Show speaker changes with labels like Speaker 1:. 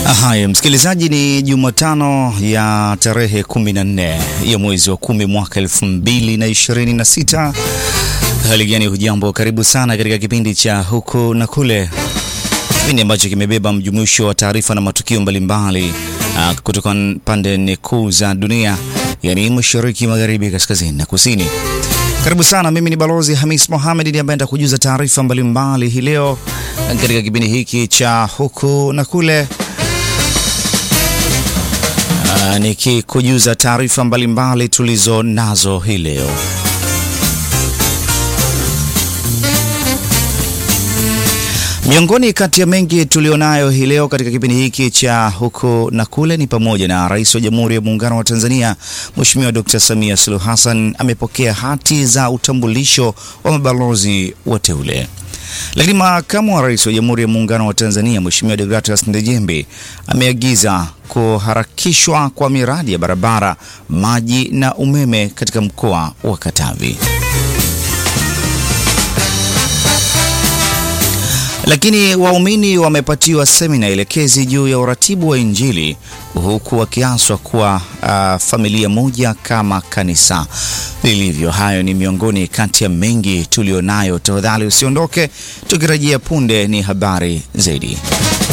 Speaker 1: Haya, msikilizaji, ni Jumatano ya tarehe 14 ya mwezi wa kumi mwaka 2026. Hali gani? Hujambo, karibu sana katika kipindi cha huku na kule, kipindi ambacho kimebeba mjumuisho wa taarifa na matukio mbalimbali uh, kutoka pande kuu za dunia, yani mashariki, magharibi, kaskazini na kusini. Karibu sana. Mimi ni Balozi Hamis Mohamed ndiye ambaye nitakujuza taarifa mbalimbali hii leo katika kipindi hiki cha huku na kule. Uh, nikikujuza taarifa mbalimbali tulizo nazo hii leo. Miongoni kati ya mengi tulionayo hii leo katika kipindi hiki cha huku na kule ni pamoja na Rais wa Jamhuri ya Muungano wa Tanzania Mheshimiwa Dr. Samia Suluhu Hassan amepokea hati za utambulisho wa mabalozi wateule. Lakini makamu wa rais wa Jamhuri ya Muungano wa Tanzania Mheshimiwa Deogratias Ndejembe ameagiza kuharakishwa kwa miradi ya barabara, maji na umeme katika mkoa wa Katavi. Lakini waumini wamepatiwa semina elekezi juu ya uratibu wa Injili huku wakiaswa kuwa uh, familia moja kama kanisa lilivyo. Hayo ni miongoni kati ya mengi tulionayo. Tafadhali usiondoke, tukirejea punde ni habari zaidi.